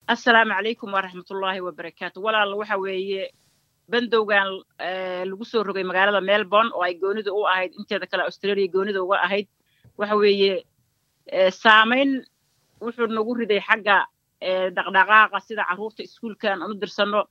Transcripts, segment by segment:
assalaamu calaykum waraxmatullaahi wabarakaatu walaal waxa weeye bandowgan lagu soo rogay magaalada melbourne oo ay goonida u ahayd inteeda kale australia goonida uga ahayd waxa weeye saamayn wuxuu nagu riday xagga dhaqdhaqaaqa sida carruurta iskuulkan aan u dirsanno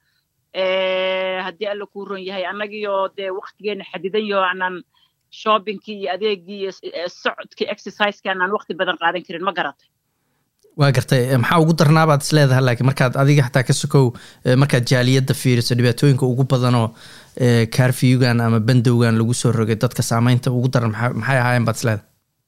haddii alla kuu ron yahay annagiioo dee waktigeena xadidan yaho aanaan shoppingkii iyo adeegii iyo socodkii exerciseka aanaan wakti badan qaadan karin ma garatay waa gartay maxaa ugu darnaabaad is leedahay laakiin markaad adiga xataa ka sokow markaad jaaliyadda fiiriso dhibaatooyinka ugu badanoo kaarfiyugan ama bandowgan lagu soo rogay dadka saamaynta ugu daran maxay ahaayeen baad is leedahay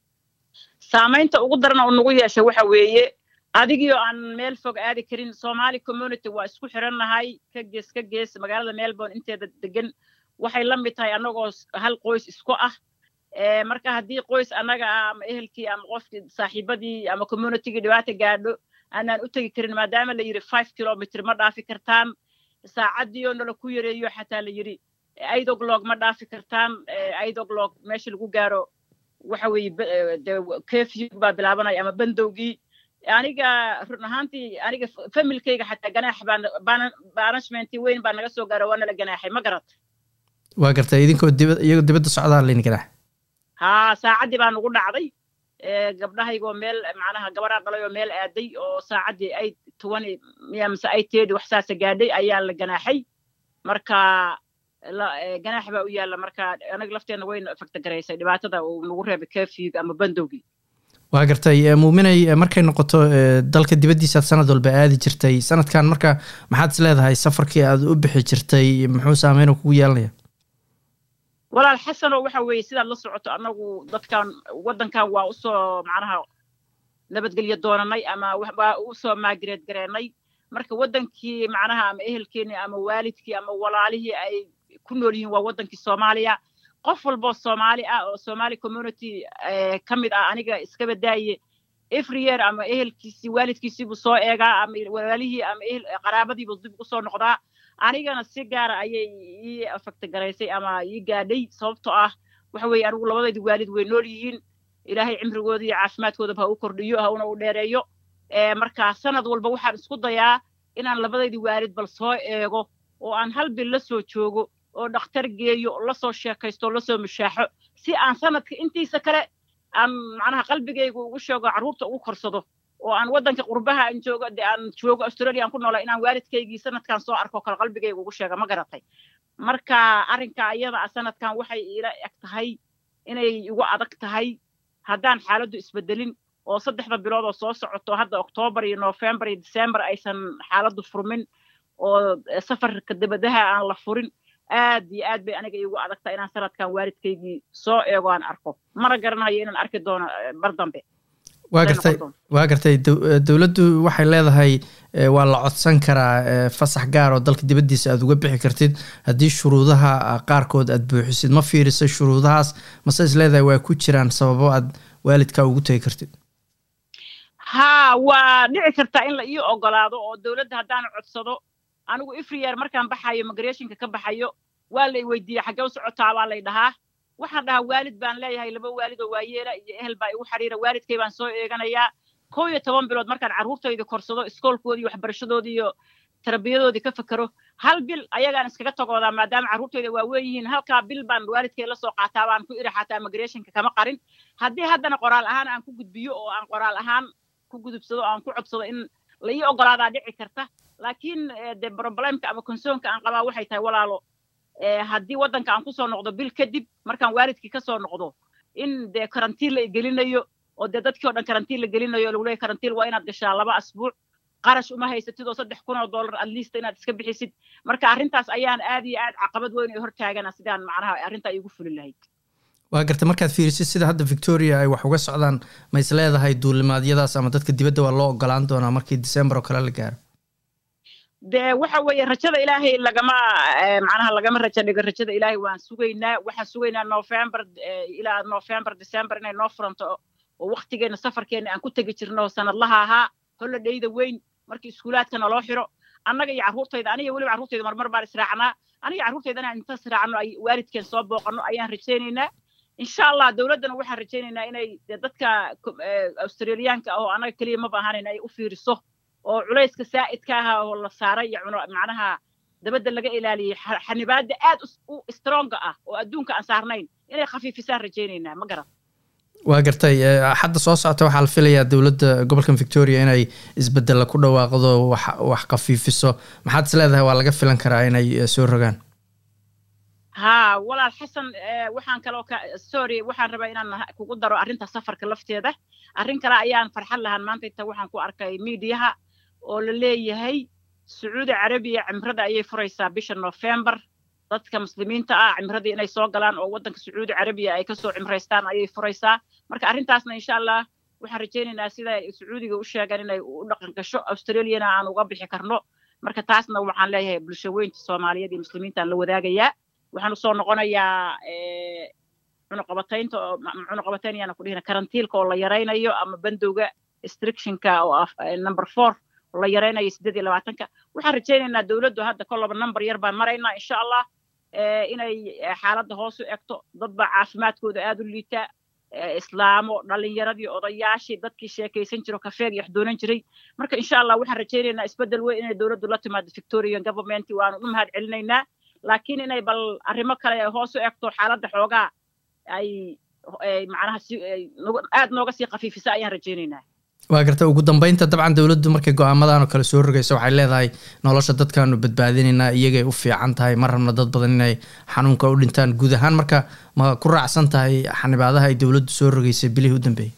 saamaynta ugu daran oo nagu yeeshay waxa weeye adigii oo aan meel fog aadi karin somali community waa isku xirannahay ka gees ka gees magaalada melbourne inteeda degan waxay la mid tahay annagoo hal qoys isku ah marka haddii qoys annaga ah ama ehelkii ama qofkii saaxiibadii ama communitygii dhibaata gaadho aanaan u tegi karin maadaama la yidhi five kilomitr ma dhaafi kartaan saacaddii oo nala ku yareeyo xataa la yidhi idogloog ma dhaafi kartaan idogloog meesha lagu gaaro waxa weeye de kefyug baa bilaabanaya ama bandowgii aniga run ahaantii aniga familkayga xataa ganaax baan banishmenti weyn baa naga soo gaaro waa nala ganaaxay ma garat waa gartay idinkoo dibad iyagoo dibadda socdaan layni ganaax haa saacaddii baa nagu dhacday gabdhahaygoo meel macnaha gabaraa dhalay oo meel aaday oo saacaddii ay tobani miya mise ay teedi wax saasa gaadhay ayaa la ganaaxay marka ganaax baa u yaalla marka anaga lafteenna wayna faktagaraysay dhibaatada uu nagu reebay kefyug ama bandowgii waa gartay muuminay markay noqoto dalka dibaddiisaad sanad walba aadi jirtay sanadkan marka maxaad is leedahay safarkii aad u bixi jirtay muxuu saameyn kugu yeelanaya walaal xasanoo waxa weeye sidaad la socoto annagu dadkan waddankan waa usoo macnaha nabadgelyo doonanay ama waa usoo maagireed gareennay marka waddankii macnaha ama ehelkeenii ama waalidkii ama walaalihii ay ku nool yihiin waa waddankii soomaaliya qof walboo soomaali ah oo somali community ka mid ah aniga iskaba daaye every year ama ehelkiisii waalidkiisiibuu soo eegaa ama walaalihii ama qaraabadiibuu dib ugu soo noqdaa anigana si gaara ayay ii afaktagaraysay ama ii gaadhay sababtoo ah waxa weeye anigu labadaydi waalid way nool yihiin ilaahay cimrigooda iyo caafimaadkoodaba ha u kordhiyo hauna u dheereeyo marka sanad walba waxaan isku dayaa inaan labadaydi waalid bal soo eego oo aan hal bil la soo joogo oo dhakhtar geeyo lasoo sheekaysto o lasoo mushaaxo si aan sanadka intiisa kale aan macnaha qalbigayga ugu sheego carruurta ugu korsado oo aan waddanka qurbaha aan joogo de aan joogo australia aan ku noolaa inaan waalidkaygii sanadkan soo arko kale qalbigayga ugu sheega ma garatay marka arrinka ayada ah sanadkan waxay ila eg tahay inay igu adag tahay haddaan xaaladdu isbedelin oo saddexda bilood oo soo socoto hadda oktoobar iyo noofembar iyo december aysan xaaladdu furmin oo safarka dabadaha aan la furin aad iyo aad bay aniga iigu adagtahay inaan sanadkan waalidkaygii soo eego aan arko mana garanayo inaan arki doono mar dambe waa gartay waa gartay dowladdu waxay leedahay waa la codsan karaa fasax gaar oo dalka dibaddiisa aad uga bixi kartid haddii shuruudaha qaarkood aad buuxisid ma fiirisay shuruudahaas mase is leedahay waa ku jiraan sababo aad waalidkaa ugu tegi kartid haa waa dhici kartaa in la ii ogolaado oo dowladda haddaan codsado anigu ifriyer markaan baxayo migrationka ka baxayo waa lay weydiiya xaggee u socotaa baa lay dhahaa waxaan dhahaa waalid baan leeyahay laba waalid oo waayeela iyo ehel baa igu xiriira waalidkay baan soo eeganayaa kow iyo toban bilood markaan carruurtayda korsado iskoolkoodii waxbarashadoodii iyo tarbiyadoodii ka fakero hal bil ayagaan iskaga tagoodaa maadaama carruurtayda waa weyn yihiin halkaa bil baan waalidkay la soo qaataa baan ku iri xataa migrationka kama qarin haddii haddana qoraal ahaan aan ku gudbiyo oo aan qoraal ahaan ku gudubsado oo aan ku codsado in la ii ogolaadaa dhici karta laakiin de problemka ama consoonka aan qabaa waxay tahay walaalo haddii waddanka aan kusoo noqdo bil kadib markaan waalidkii kasoo noqdo in dee karantiin la gelinayo oo dee dadkii o dhan karantiin la gelinayo lagu leeyahy karantiin waa inaad gashaa laba asbuuc qarash uma haysatid oo saddex kun oo dollar at least inaad iska bixisid marka arrintaas ayaan aad iyo aad caqabad weyn oo hortaagana sidaan macnaha arrintaa iigu fuli lahayd waa garta markaad fiirisid sida hadda victoria ay wax uga socdaan ma is leedahay duulimaadyadaas ama dadka dibadda waa loo ogolaan doonaa markii december oo kale la gaaro dee waxa weeye rajada ilaahay lagama macnaha lagama rajo dhigo rajada ilaahay waan sugaynaa waxaan sugaynaa november ilaa november december inay noo furanto oo waktigeena safarkeena aan ku tegi jirno sanadlaha ahaa holidayda weyn markii iskuulaadka naloo xiro annaga iyo carruurtayda aniga weliba carruurtayda marmar baan israacnaa aniga carruurtayda inaan inta israacno ay waalidkeen soo booqanno ayaan rajaynaynaa insha allah dowladdana waxaan rajaynaynaa inay dadka australiyaanka ah oo annaga keliya maba ahaanayn ay u fiiriso oo culayska saa'idka aha oo la saaray iyo macnaha dabadda laga ilaaliyey xanibaadda aad u stronga ah oo adduunka aan saarnayn inay khafiifisaan rajaynaynaa ma garan waa gartay xadda soo socota waxaa la filayaa dowladda gobolkan victoria inay isbedella ku dhawaaqdo wax wax khafiifiso maxaad is leedahay waa laga filan karaa inay soo rogaan haa walaal xasan waxaan kaloo ka sorry waxaan rabaa inaan kugu daro arrinta safarka lafteeda arrin kale ayaan farxad lahaan maanta inta waxaan ku arkay miidiyaha oo la leeyahay sacuudi carabiya cimrada ayay furaysaa bisha november dadka muslimiinta ah cimradii inay soo galaan oo waddanka sacuudi carabiya ay kasoo cimraystaan ayay furaysaa marka arrintaasna insha allah waxaan rajaynaynaa sida sacuudiga u sheegaan inay u dhaqan gasho australiana aan uga bixi karno marka taasna waxaan leeyahay bulsho weynta soomaaliyeed iyo muslimiintaan la wadaagayaa waxaan usoo noqonayaa cunuqabataynta oo cunuqabatayn ayaana ku dhihina karantiilka oo la yaraynayo ama bandowga restrictionka oo ah number four oo la yaraynayo siddeed iyo labaatanka waxaan rajaynaynaa dowladdu hadda kolaba number yar baan maraynaa insha allah inay xaaladda hoos u egto dad baa caafimaadkooda aad u liita islaamo dhalinyaradii odayaashii dadkii sheekaysan jiro kafeeg iyo waxdoonan jiray marka insha allah waxaan rajaynaynaa isbeddel weyn inay dowladdu la timaado victorian government waanu u mahad celinaynaa laakiin inay bal arrimo kale hoos u egto xaaladda xoogaa ay macnaha si aad nooga sii khafiifisa ayaan rajaynaynaa waa garta ugu dambeynta dabcan dowladdu markay go-aamadan oo kale soo rogaysa waxay leedahay nolosha dadkaanu badbaadinaynaa iyagay u fiican tahay ma rabna dad badan inay xanuunka u dhintaan guud ahaan marka ma ku raacsan tahay xanibaadaha ay dowladdu soo rogaysay bilihii u dambeeyey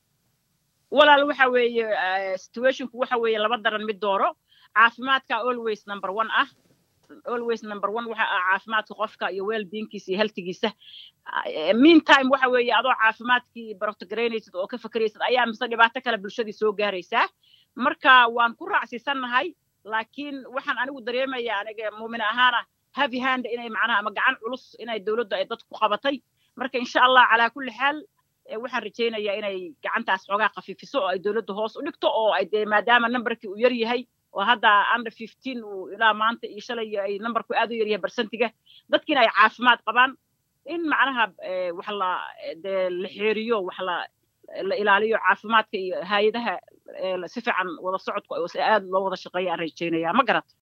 walaal waxa weeye situationku waxa weeye laba daran mid dooro caafimaadka always number one ah always number one waxa ah caafimaadka qofka iyo well beingkiisa iyo healthigiisa meantime waxa weeye adoo caafimaadkii barotogaraynaysid oo ka fakeraysid ayaa mise dhibaato kale bulshadii soo gaaraysaa marka waan ku raacsiisannahay laakiin waxaan anigu dareemaya aniga muumin ahaana heavy hand inay macnaha ama gacan culus inay dowladdu ay dadku qabatay marka insha allah calaa kulli xaal waxaan rajaynayaa inay gacantaas xoogaa khafiifiso oo ay dowladdu hoos u dhigto oo ay dee maadaama numberkii uu yar yahay oo hadda under fifteen uu ilaa maanta iyo shalay ay numberku aad u yaryahay barsantiga dadkiina ay caafimaad qabaan in macnaha wax la dee la xeeriyo wax la la ilaaliyo caafimaadka iyo hay-adaha si fiican wada socodku aad loo wada shaqeeya aan rajaynaya ma garat